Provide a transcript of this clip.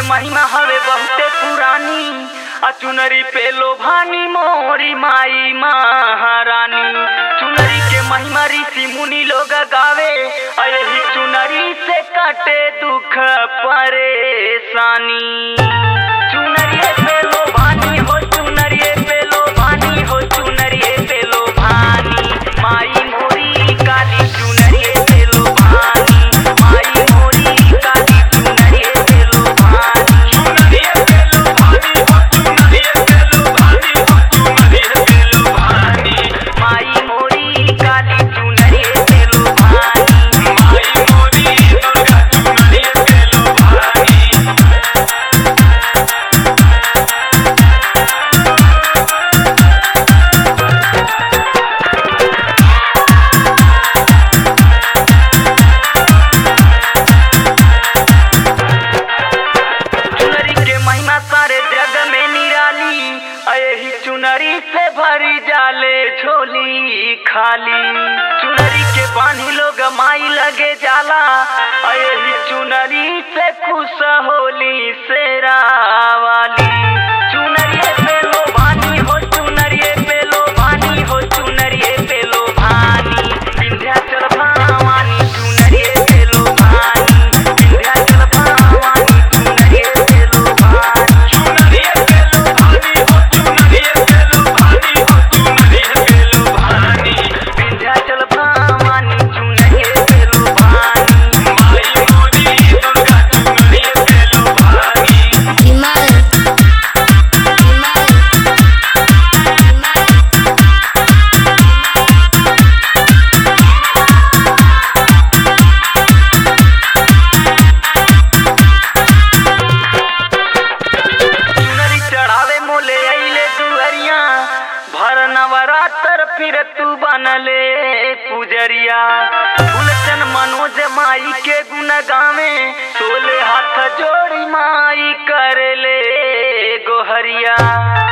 महिमा हवे बहुते पुरानी आ चुनरी पे लोभानी मोरी माई महारानी चुनरी के महिमा ऋषि मुनि लोग गावे आ यही चुनरी से काटे दुख परेशानी चुनरिए पे लोभानी हो चुनरिए पे लोभानी हो चुनरिए पे लोभानी माई मोरी काली चुनरिए पे लोभानी माई मोरी काली चुनरिए पे लोभानी चुनरिए पे लोभानी हो चुनरिए पे लोभानी हो चुनरिए पे लोभानी माई मोरी काली चुनरिए पे लोभानी माई मोरी दुर्गा चुनरिए पे लोभानी चुनरी के महिमा सारे जग में निराली यही चुनरी से भरी जाले झोली खाली चुनरी के पानी लोग माई लगे जाला यही चुनरी से खुश होली से रावाली चुनरिए पे लो भानी हो चुनरिए पे लो भानी हो चुनरिए पे लो भानी विंध्याचल भवानी चुनरिए पे लो भानी विंध्याचल भवानी चुनरिए पे लो भानी चुनरिए पे लो भानी हो चुनरिए पे लो भानी हो चुनरिए पे लो भानी विंध्याचल भवानी चुनरिए पे लो भानी माई मोरी दुर्गा चुनरिए पे लो भानी Iman Iman Iman चुनरी चढ़ावे मोले अइले दुअरिया भर नवरात्र फिर तू बनले पुजरिया फुलचन मनोज माई के गुण गावे सोले हाथ जोड़ी माई करले गोहरिया